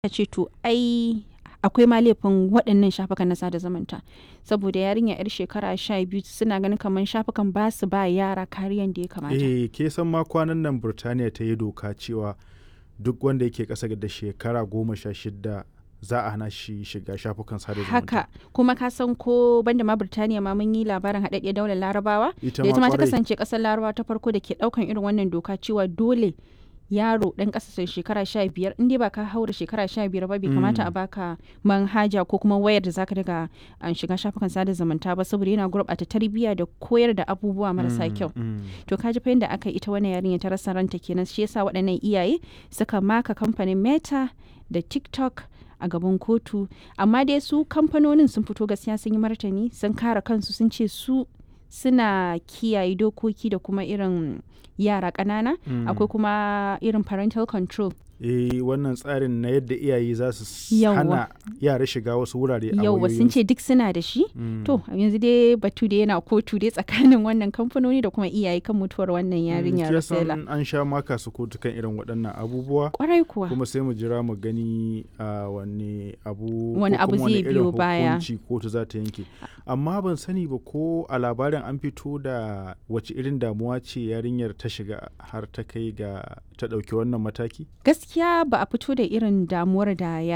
ya ce to ai akwai ma laifin waɗannan shafukan na sada zumunta saboda yarinya yar shekara sha biyu suna ganin kamar shafukan ba su ba yara kariyan da ya kamata eh ke san ma kwanan nan burtaniya ta yi doka cewa duk wanda yake ƙasa da shekara goma sha shida za a hana shi shiga shafukan sada zumunta haka kuma ka san ko banda ma Birtaniya ma mun yi labarin haɗaɗɗiyar daular larabawa ita da ita ma ta kwarai. kasance ƙasar larabawa ta farko da ke ɗaukan irin wannan doka cewa dole yaro ɗan ƙasa shekara sha biyar in dai ba ka haura shekara sha biyar ba bai kamata a baka manhaja ko kuma wayar da zaka daga an shiga shafukan sada zumunta ba saboda yana gurɓata tarbiyya da koyar da abubuwa marasa Mm, kyau mm. to ka ji fa yadda aka yi ita wannan yarinya ta rasa ranta kenan shi yasa waɗannan iyaye suka maka kamfanin meta da tiktok a gaban kotu amma dai su kamfanonin sun fito gaskiya sun yi martani sun kare kansu sun ce su suna kiyaye dokoki da kuma irin yara ƙanana Mm. akwai kuma irin parental control eh wannan tsarin na yadda iyaye za su s- Yawwa. hana yara shiga wasu wurare a yauwa sun ce duk suna da shi Mm. to yanzu dai batu da yana kotu dai tsakanin wannan kamfanoni da kuma iyaye kan mutuwar wannan yarinya Mm, ke Rasela san an sha maka su kotu kan irin waɗannan abubuwa kwarai kuwa kuma sai mu jira mu gani a wani abu Wani ko abu kuma zai irin biyo baya. hukunci kotu za ta yanke amma ban sani ba ko a labarin an fito da wace irin damuwa ce yarinyar ta shiga har ta kai ga ta ɗauki wannan mataki gaskiya ba a fito da irin damuwar da